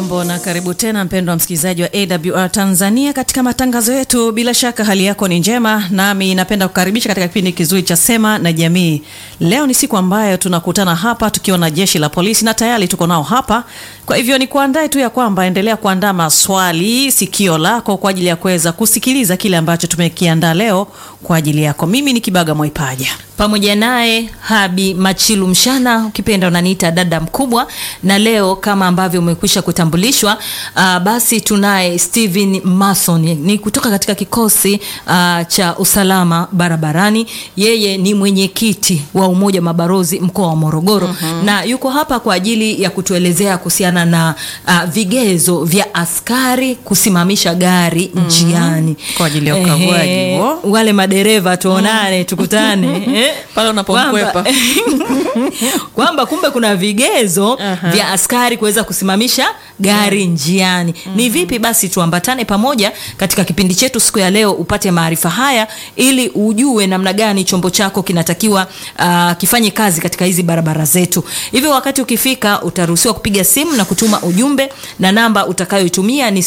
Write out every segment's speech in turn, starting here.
Hujambo na karibu tena mpendwa msikilizaji wa AWR Tanzania katika matangazo yetu. Bila shaka hali yako ni njema, nami napenda kukaribisha katika kipindi kizuri cha Sema na Jamii. Leo ni siku ambayo tunakutana hapa tukiwa na jeshi la polisi na tayari tuko nao hapa. Kwa hivyo ni kuandae tu ya kwamba endelea kuandaa maswali, sikio lako kwa ajili ya kuweza kusikiliza kile ambacho tumekiandaa leo kwa ajili yako. Mimi ni Kibaga Mwaipaja pamoja naye Habi Machilu Mshana, ukipenda unaniita dada mkubwa. Na leo kama ambavyo umekwisha kutambulishwa, uh, basi tunaye Steven Mason, ni kutoka katika kikosi uh, cha usalama barabarani. Yeye ni mwenyekiti wa umoja wa mabarozi mkoa wa Morogoro uh-huh. na yuko hapa kwa ajili ya kutuelezea kuhusiana na uh, vigezo vya askari kusimamisha gari uh-huh. njiani kwa ajili ya ukaguaji huo. Wale madereva tuonane, tukutane pale unapomkwepa kwamba kumbe kuna vigezo uh-huh. vya askari kuweza kusimamisha gari yeah. njiani uh-huh. Ni vipi? Basi tuambatane pamoja katika kipindi chetu siku ya leo, upate maarifa haya ili ujue namna gani chombo chako kinatakiwa uh, kifanye kazi katika hizi barabara zetu. Hivyo wakati ukifika, utaruhusiwa kupiga simu na kutuma ujumbe, na namba utakayoitumia ni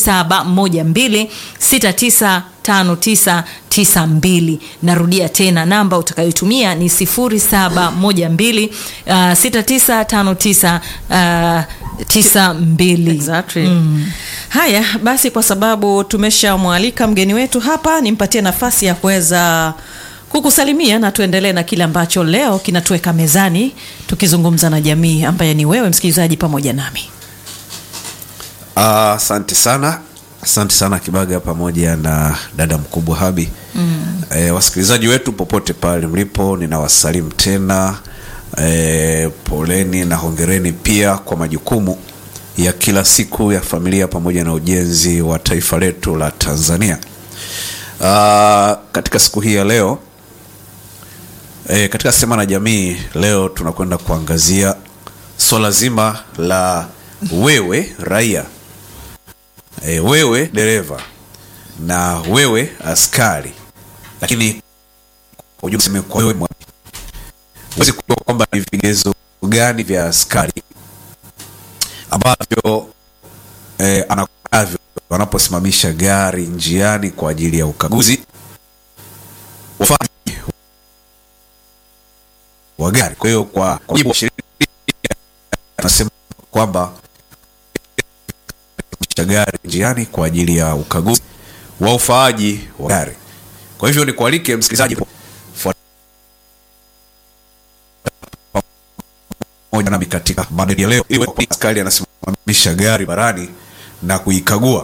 071269 5992. Narudia tena namba utakayotumia ni 0712 uh, 6959 uh, 92. Exactly. Mm. Haya basi, kwa sababu tumeshamwalika mgeni wetu hapa, nimpatie nafasi ya kuweza kukusalimia na tuendelee na kile ambacho leo kinatuweka mezani tukizungumza na jamii ambaye ni wewe msikilizaji pamoja nami. Asante uh, sana asante sana Kibaga pamoja na dada mkubwa Habi. mm. E, wasikilizaji wetu popote pale mlipo, ninawasalimu tena. E, poleni na hongereni pia kwa majukumu ya kila siku ya familia pamoja na ujenzi wa taifa letu la Tanzania. Aa, katika siku hii ya leo e, katika Sema na Jamii leo tunakwenda kuangazia swala zima la wewe raia E, wewe dereva na wewe askari, lakini kwa wewe huwezi kujua kwamba ni vigezo gani vya askari ambavyo e, anavyo wanaposimamisha gari njiani kwa ajili ya ukaguzi wa gari. Kwa hiyo kwa mujibu wa sheria anasema kwamba gari njiani kwa ajili ya ukaguzi wa ufaaji wa gari. Kwa hivyo ni kualike msikilizaji pamoja nami katika mada ya leo, ili askari anasimamisha gari barani na kuikagua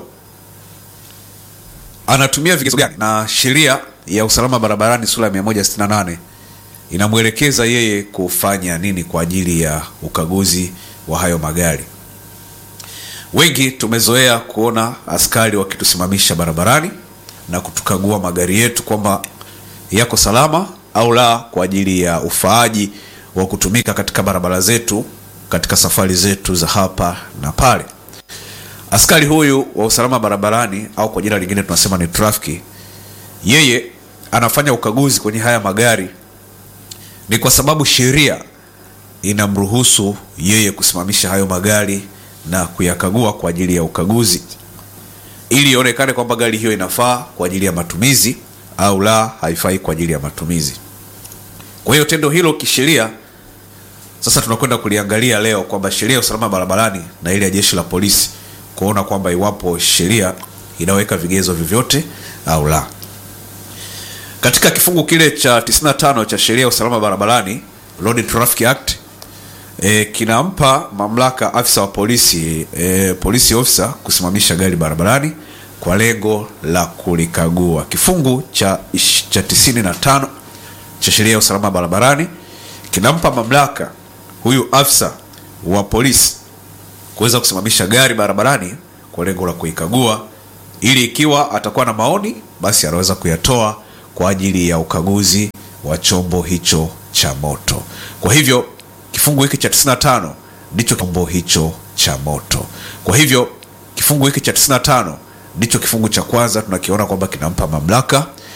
anatumia vigezo gani, na sheria ya usalama barabarani sura ya 168 inamwelekeza yeye kufanya nini kwa ajili ya ukaguzi wa hayo magari. Wengi tumezoea kuona askari wakitusimamisha barabarani na kutukagua magari yetu kwamba yako salama au la, kwa ajili ya ufaaji wa kutumika katika barabara zetu katika safari zetu za hapa na pale. Askari huyu wa usalama barabarani au kwa jina lingine tunasema ni trafiki, yeye anafanya ukaguzi kwenye haya magari ni kwa sababu sheria inamruhusu yeye kusimamisha hayo magari na kuyakagua kwa ajili ya ukaguzi ili ionekane kwamba gari hiyo inafaa kwa ajili ya matumizi au la, haifai kwa ajili ya matumizi. Kwa hiyo tendo hilo kisheria, sasa tunakwenda kuliangalia leo kwamba sheria ya usalama barabarani na ile ya jeshi la polisi, kuona kwamba iwapo sheria inaweka vigezo vyovyote au la. Katika kifungu kile cha 95 cha sheria ya usalama barabarani, Road Traffic Act E, kinampa mamlaka afisa wa polisi e, polisi officer kusimamisha gari barabarani kwa lengo la kulikagua. Kifungu cha, cha tisini na tano cha sheria ya usalama barabarani kinampa mamlaka huyu afisa wa polisi kuweza kusimamisha gari barabarani kwa lengo la kuikagua, ili ikiwa atakuwa na maoni basi anaweza kuyatoa kwa ajili ya ukaguzi wa chombo hicho cha moto. Kwa hivyo kifungu hiki cha 95 ndicho chombo hicho cha moto. Kwa hivyo kifungu hiki cha 95 ndicho kifungu cha kwanza tunakiona kwamba kinampa mamlaka